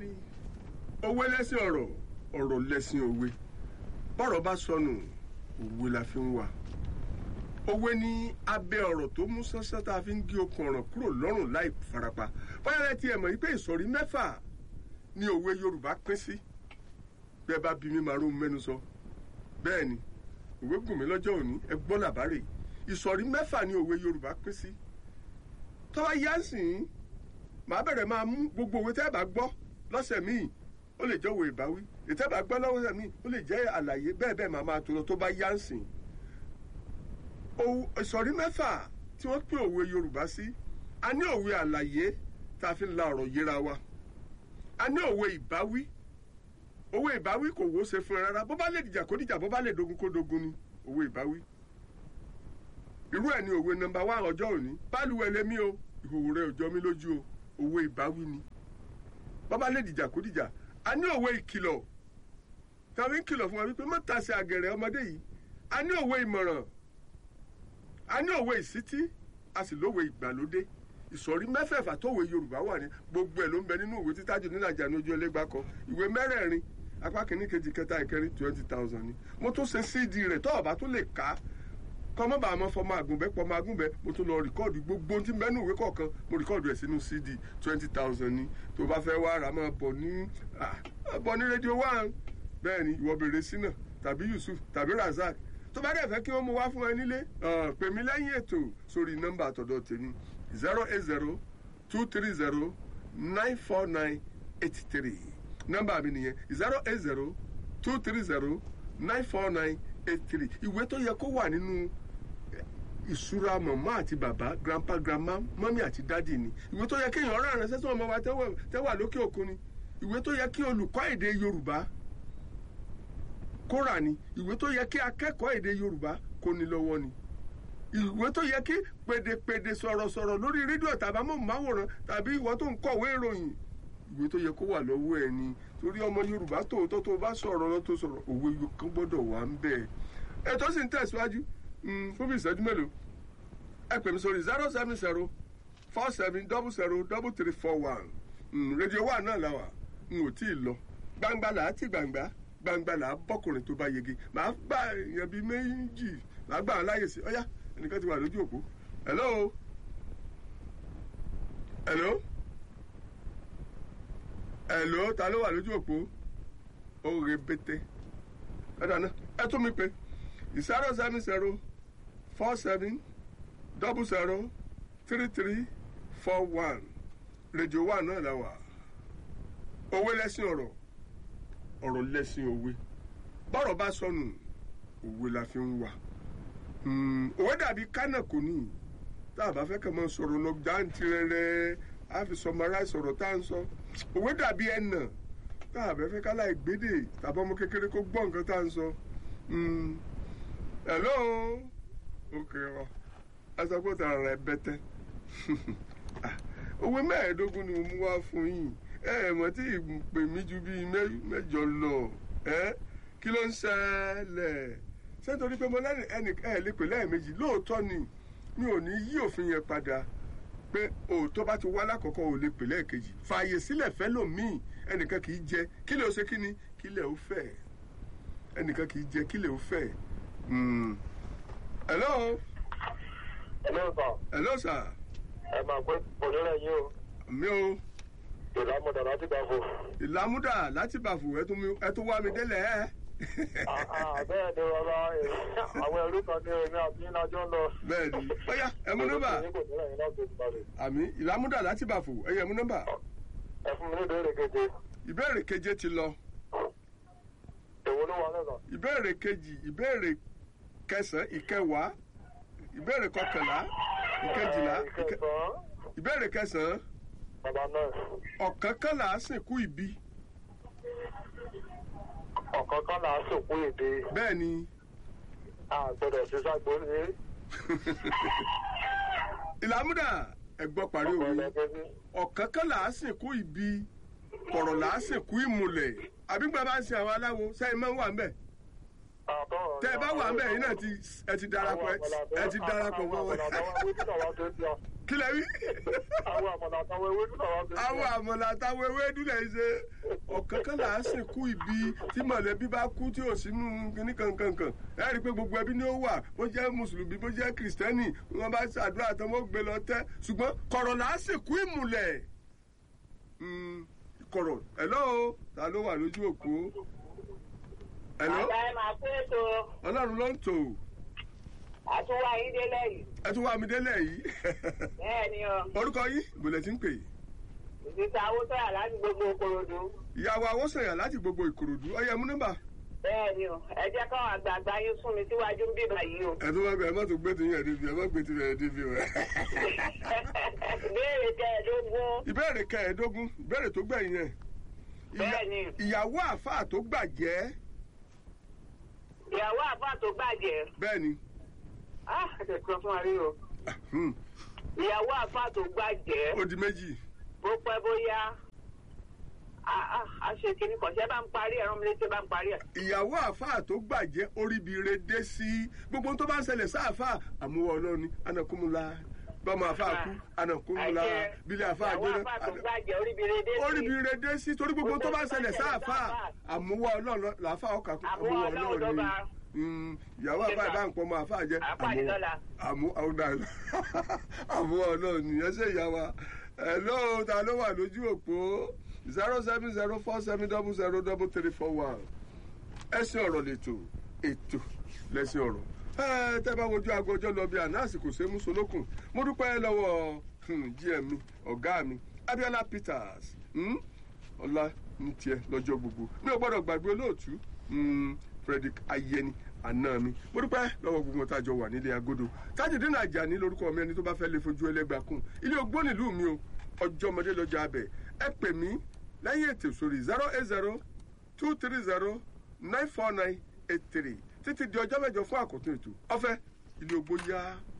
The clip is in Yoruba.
bẹ́ẹ̀ni òwe lẹ́sìn ọ̀rọ̀ ọ̀rọ̀ lẹ́sìn òwe bọ́rọ̀ bá sọnù òwe la fi ń wà òwe ní abẹ́ ọ̀rọ̀ tó mú sánsán tá a fi ń gé okùn ọ̀ràn kúrò lọ́rùn láì farapa báyọ̀ tí ẹ mọ̀ wípé ìsọ̀rí mẹ́fà ni òwe Yorùbá pín sí bẹ́ẹ̀ bá bí mi máa ró mẹ́nu sọ bẹ́ẹ̀ ni òwe gùn mí lọ́jọ́ òní ẹ gbọ́ làbárè ìsọ̀rí mẹ́fà ni òwe Yorùbá pín sí tọ́wọ́ yá sìn màá bẹ̀rẹ̀ máa mú gbogbo òwe tẹ́ ẹ bá gbọ́ lọ́sẹ̀ míì ó lè jẹ́ òwe ìbáwí ètẹ́ bá gbọ́ lọ́sẹ̀ míì ó lè jẹ́ àlàyé bẹ́ẹ̀ bẹ́ẹ̀ màá máa tó lọ tó bá yá sìn ìsọ̀rí mẹ́fà tí wọ́n pín òwe Yorùbá sí a ní òwe àlàyé tá a fi ń la ọ̀rọ̀ yéra wa a ní òwe ìbáwí òwe ìbáwí kò wó ṣe fún ẹ rárá bó bá lè dìjà kó dìjà bó bá lè dogun kó dogun ni òwe ìbáwí irú ẹ̀ ní òwe nọ́mbà wá ọjọ́ òní báluwẹ̀ lèmi o ìhòòhò rẹ̀ ò jọ mí lójú o òwe ìbáwí ni bó bá lè dìjà kó dìjà a ní òwe ìkìlọ̀ tàbí ń kìlọ̀ fún wa wípé má tasẹ̀ àgẹ̀rẹ̀ ọmọdé yìí a ní òwe ìmọ̀ràn a ní òwe ìsítí a sì lówe ìgbàlódé ìsọ̀rí mẹ́fẹ̀ẹ̀fà tówe Yorùbá wà ní gbogbo ẹ̀ ló ń bẹ nínú ìwé títájú nílàjà ní ojú ẹlẹ́gbàá kan ìwé mẹ́rẹ̀ẹ̀rin apá kìíní kejì kẹta ìkẹrin twenty thousand ni mo tún ṣe cd rẹ̀ tó ọ̀bá tó lè ká kọ́mọ́ bá a mọ fọmọ àgùnbẹ́ pọmọ àgùnbẹ́ mo tún lọ rìkọ́ọ̀dù gbogbo tí mẹ́nu ìwé kọ̀ọ̀kan mo rìkọ́ọ̀dù ẹ̀ sínú cd twenty thousand ni tó bá fẹ́ wá ra máa bọ̀ ní bọ̀ ní rédíò one bẹ́ẹ̀ ni ìwọ bèrè sínà tàbí Yusuf tàbí Razak tó bá dẹ̀ fẹ́ kí wọ́n mú wá fún ẹ nílé pè mí lẹ́yìn ètò sórí nọ́mbà àtọ̀dọ̀ tèmi zero eight zero two three zero nine four nine eight three nọ́mbà mi nìyẹn zero eight zero two three zero nine four nine eight three ìwé tó yẹ kó wà nínú ìṣúra màmá àti bàbá grandpa grandma mọ́mí àti dádì ni ìwé tó yẹ kí èèyàn rán àránṣẹ́ sí ọmọ wa tẹ́wà lókè òkun ni ìwé tó yẹ kí olùkọ́ èdè Yorùbá kó rà ni ìwé tó yẹ kí akẹ́kọ̀ọ́ èdè Yorùbá kó ní lọ́wọ́ ni ìwé tó yẹ kí pèdèpèdè sọ̀rọ̀sọ̀rọ̀ lórí rédíò tàbí amóhùnmáwòrán tàbí ìwọ tó ń kọ̀wé ìròyìn ìwé tó yẹ kó wà lọ́wọ́ ẹ ni torí ọmọ Yorùbá tòótọ́ tó bá sọ̀rọ̀ lọ tó sọ̀rọ̀ òwe kan gbọ́dọ̀ wà ń bẹ̀. ètò sì ń tẹ̀síwájú fún bí ìṣẹ́jú mélòó ẹ pè mí sórí zero seven zero four seven double zero double three four one rédíò wà náà làwà n ò tí ì lọ gbangba là á ti gbangba gbangba là á bọ́kùnrin tó bá yege màá gbà èèyàn bíi méjì màá gbà wọn láyè sí ọyá ẹnìkan ti wà lójú òpó hello hello hello ta ló wà lójú òpó oore bété ẹ̀dá náà ẹ tún mi pé zero seven zero four seven double zero three three four one rédíò wà náà la wà òwe lẹ́sìn ọ̀rọ̀ ọ̀rọ̀ lẹ́sìn òwe bọ́rọ̀ bá sọnù òwe la fi ń wà òwe dàbí kánà kò ní tá a bá fẹ́ kàn máa sọ̀rọ̀ lọ jáǹtì rẹ̀ a fi sọmara sọ̀rọ̀ tá à ń sọ òwe dàbí ẹnà tá a bá fẹ́ ká láì gbédè tàbí ọmọ kékeré kó gbọ́ nǹkan tá à ń sọ. hello ok ọ asọ́kòtà rẹ̀ bẹ́tẹ́ òwe mẹ́ẹ̀ẹ́dógún ni mo mú wá fún yín ẹ ẹ mọ̀ tí ìpè mí ju bíi mẹ́jọ lọ ẹ kí ló ń ṣẹlẹ̀ ṣé nítorí pé mo lẹ́nu ẹnì ẹ̀ lè pè lẹ́ẹ̀mejì lóòótọ́ ni mi ò ní yí òfin yẹn padà pé òótọ́ bá ti wá lákọ̀ọ́kọ́ ò lè pè lẹ́ẹ̀kejì fààyè sílẹ̀ fẹ́ lòmíì ẹnìkan kì í jẹ kílẹ̀ ó ṣe kíni kílẹ̀ ó fẹ́ ẹnìkan kì í jẹ kílẹ̀ ó fẹ́. hello. hello sir. hello sir. ẹ máa pẹ́ òṣèré yín o. mi o. ìlàmúdà láti bàfò. ìlàmúdà láti bàfò ẹ tún wá mi délẹ̀ ẹ́ bẹ́ẹ̀ ni ọ̀rọ̀ àwọn ẹrú kan ní omi àti ìlàjọ́ ń lọ. bẹ́ẹ̀ni bóyá ẹ mú nọ́mbà àmì ìlàmúdà láti bàfò ẹ yẹ mú nọ́mbà. ẹ fún mi ní ìbéèrè keje. ìbéèrè keje ti lọ. èwo ló wà lọ́nà. ìbéèrè kejì ìbéèrè kẹsàn-án ìkẹwàá ìbéèrè kọkànlá ìkejìlá ìbéèrè kẹsàn-án. bàbá náà. ọ̀kánkánlá sìnkú ìbí ọ̀kọ̀ọ̀kan là á sòkú èdè. bẹ́ẹ̀ ni. a gbọ́dọ̀ sí ságbó ní. ìlàmúdà ẹ̀gbọ́n parí òwe ọ̀kánkán là á sìnkú ìbí kọ̀rọ̀ là á sìnkú ìmùlẹ̀ àbígbà bá ń sin àwọn aláwo sẹ́yìn máa ń wà ń bẹ̀. tẹ ẹ bá wà ń bẹ̀ yín náà ẹ ti darapọ̀ ẹ ti darapọ̀ mọ́ wọn. kí lẹ wí. àwọn àmọ̀nà àtàwọn ewédú náà wá fi. àwọn àmọ̀là àtàwọn ewédú lẹ̀ ń ṣe ọ̀kan kan là á sìnkú ibi tí mọ̀lẹ́bí bá kú tí ò sínú kíní kankankan ẹ rí i pé gbogbo ẹbí ni ó wà bó jẹ́ mùsùlùmí bó jẹ́ kìrìsìtẹ́nì wọn bá ṣàdúrà tán wọ́n gbé lọ tẹ́ ṣùgbọ́n kọ̀rọ̀ là á sìnkú ìmùlẹ̀ Mm, kọ̀rọ̀ ẹ̀lọ́ ta ló wà lójú òpó ẹ̀lọ́ Bàbá ẹ máa kó ètò ọlọ́run ló ń tò àtúwá yín délẹ̀ yìí. ẹ tún wá mi délẹ̀ yìí Bẹ́ẹ̀ ni o, orúkọ yín ìbòlẹ̀ tí ń pè é ìsìta owó sọ̀rọ̀ láti gbogbo Ìkòròdú. ìyàwó awọ́sànyà láti gbogbo ìkòròdú ọyẹ mú nọ́mbà Bẹ́ẹ̀ ni o, ẹ jẹ́ káwọn àgbààgbà yín sún mi síwájú ń bíbà yìí o. ẹ tún wá gbé ẹ má tún gbé tìyẹn ẹdínfì ẹ má gbé tìyẹn ẹdínfì o. Béèrè kẹẹ̀ẹ́dógún. ìbéèrè kẹẹ̀ẹ́dógún ìbéèrè tó gbẹ̀yìn yẹn Ìyá- Bẹ́ẹ̀ni. ìyàwó àáfàá tó gbàjẹ́ Ìyàwó àfáà tó gbàjẹ́. bẹ́ẹ̀ ni Ah, ẹ tẹ̀ sọ fún wa rí o. hmm, Ìyàwó àfáà tó gbàjẹ́. ó di méjì Bó pẹ́ bóyá. Ah, ah, a ṣe kìíní kan, ṣé bá ń parí ẹ̀rọ mi létí bá ń parí ẹ̀. ìyàwó àáfàá tó gbàjẹ́ oríbire dé sí gbogbo ohun tó bá ń ṣẹlẹ̀ sáàfàá àmúwọ̀ ọlọ́ni anakunmula bọ́mọ àáfàá kú anakunmula Àìṣe bílẹ̀ àáfàá ìyàwó gbéná àfáà tó gbàjẹ́ oríbire dé sí. oríbire dé sí torí gbogbo ohun tó bá ń ṣẹlẹ̀ sáàfàá àmúwọ̀ ọlọ́run làáfàá ọkà kú Àmúwá Ọlọ́run ló bá. Mm, ìyàwó àáfàá ìbá nǹkan ọmọ àáfàá jẹ́ Àpàdé lọ́la. àmú àmú àmúwọ̀ ọlọ́run nìyẹn ṣe ìyá wa ẹ̀ lóò ta ló wà lójú òpó zero seven zero four seven double zero double three four one ẹsìn ọ̀rọ̀ lẹ́tọ̀ ètò lẹ́sìn ọ̀rọ̀ ẹ tẹ́ bá wojú aago ọjọ́ lọ bí àná àsìkò ṣe mú solókùn mo dúpẹ́ lọ́wọ́ hmm, gm mi ọ̀gá mi abiola peters hmm, ọlá ní tiẹ̀ lọ́jọ́ gbogbo mi ò gbọ́dọ̀ gbàgbé olóòtú hmm, frederick ayẹni àná mi mo dúpẹ́ lọ́wọ́ gbogbo tá a jọ wà nílé agodo tájìdínà àjàní lórúkọ mi ẹni tó bá fẹ́ lè fojú ẹlẹ́gbàá kún ilé ogbó nílùú mi o ọjọ́ ọmọdé lọ́jọ́ abẹ ẹ pè mí lẹ́yìn ètò sórí zero eight zero two three zero nine four nine eight three títí di ọjọ́ mẹ́jọ fún àkótó ètò ọ̀fẹ́ ilé ogbó yá.